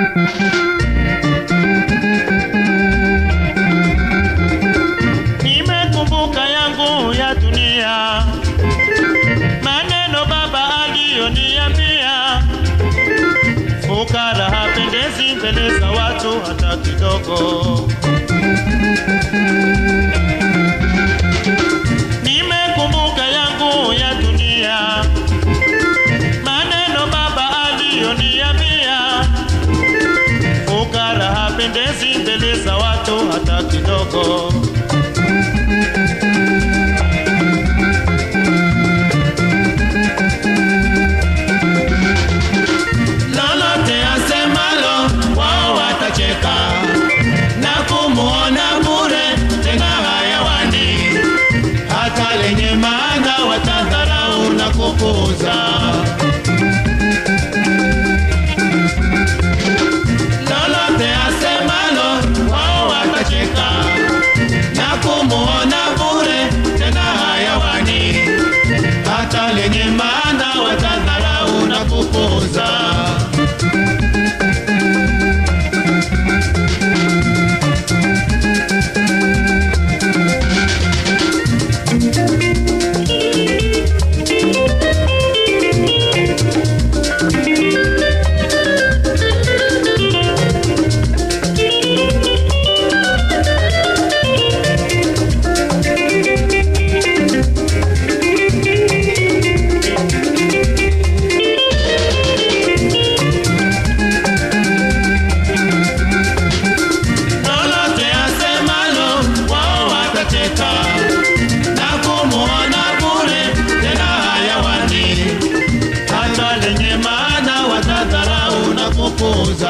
Nimekumbuka yangu ya dunia, maneno baba aliyoniambia, fukara hapendezi mbele za watu hata kidogo. Nimekumbuka yangu ya dunia, maneno baba aliyoniambia, fukara hapendezi mbele za watu hata kidogo. lolote asemalo wao watacheka na kumuona bure tena hayawani, hata lenye maana watadharau na kupuuza. Lolote asemalo wao watacheka na kumuona bure tena hayawani, hata lenye maana watadharau na kupuuza. lolote asemalo wao watacheka na kumuona bure tena hayawani, hata lenye maana watadharau na kupuuza.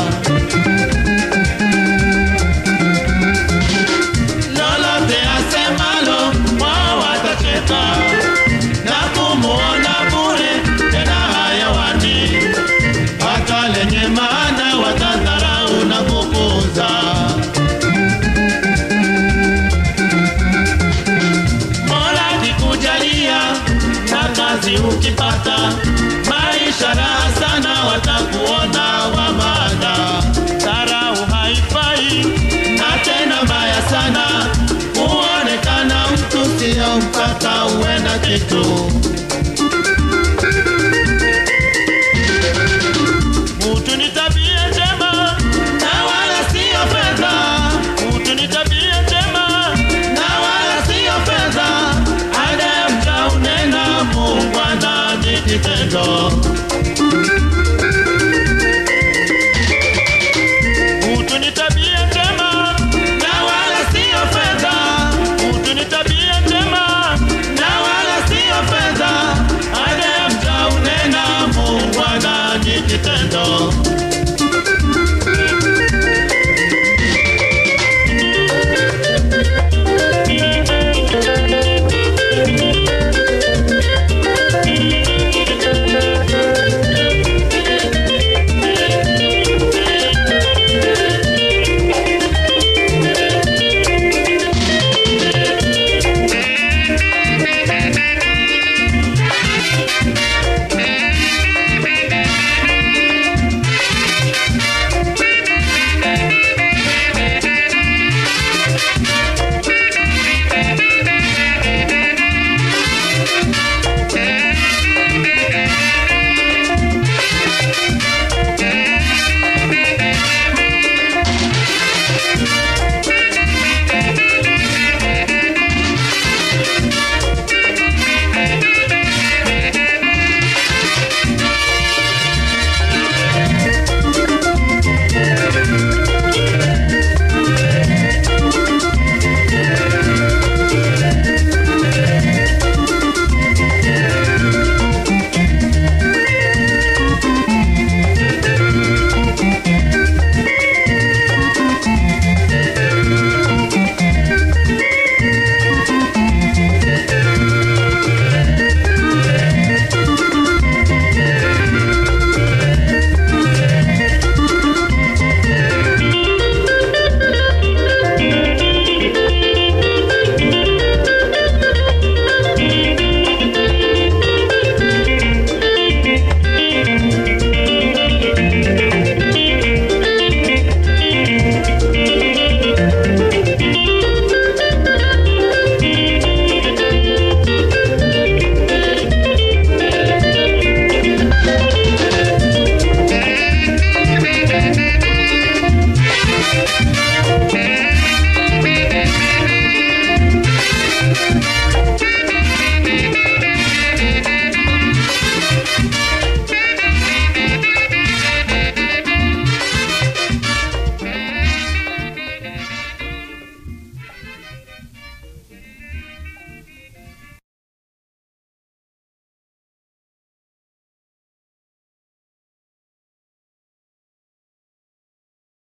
Lolote asemalo wao watacheka na kumuona bure tena hayawani, hata lenye maana watadharau na kupuuza. Mola kikujalia na kazi ukipata, maisha raha sana, watakuona wa maana. Dharau haifai, Na tena mbaya sana kuonekana mtu sio mpaka uwe na kitu. utu ni tabia njema, Na wala sio fedha, utu ni tabia njema. na wala sio fedha. Anayemcha unena muungwana ni kitendo. Utu ni tabia njema, Na wala sio fedha, utu ni tabia njema. na wala sio fedha. Anayemcha unena muungwana ni kitendo.